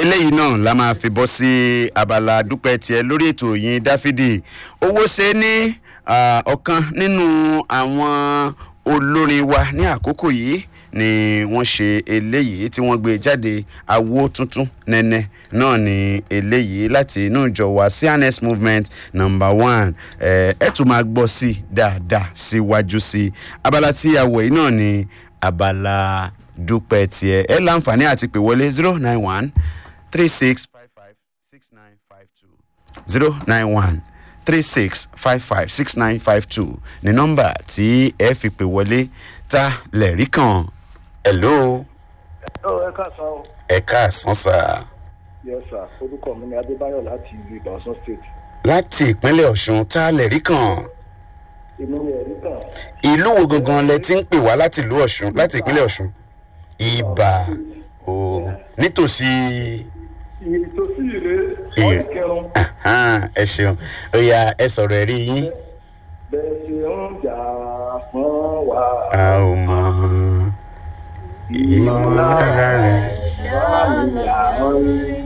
eléyìí náà la máa fi bọ́ sí abala dúpẹ́ tiẹ̀ lórí ètò yìí dáfídì owó ṣe ní ah, ọ̀kan nínú àwọn olórin wa ní àkókò yìí ni wọ́n ṣe eléyìí tí wọ́n gbé jáde awo tuntun nẹ́nẹ́ náà ni eléyìí láti inú ìjọ wa cns movement number one ẹ ẹ tún máa gbọ́ sí i dáadáa síwájú sí i abala tí a wọ̀ yìí náà ni abala dúpẹ́ tiẹ̀ ẹ láǹfààní àti pè wọlé zero nine one three six five five six nine five two zero nine one three six five five six nine five two ní nọ́mbà tí ẹ fi pè wọlé ta lẹ̀rí kan hello Ó ẹ káàsán o. ẹ káàsán sá Yes sir, orúkọ mi ni Adébáyọ̀ láti ìlú Ìbàdàn State. láti ìpínlẹ̀ ọ̀ṣun ta lẹ̀rí kan Inú mi ẹ̀rí kan. ìlú wo gangan lẹ ti ń pè wá láti ìlú ọ̀ṣun láti ìpínlẹ̀ ọ̀ṣun ibà o nítòsí Ìtòsí ìrè Ìrè. wọ́n kẹrun. ahan, ẹ ṣeun ó yá ẹ sọ̀rọ̀ ẹ̀rí yín Bẹ́ẹ̀ ṣe ń jà fún wa. a ò mọ ìmọ̀lára rẹ̀ Báyìí àwọn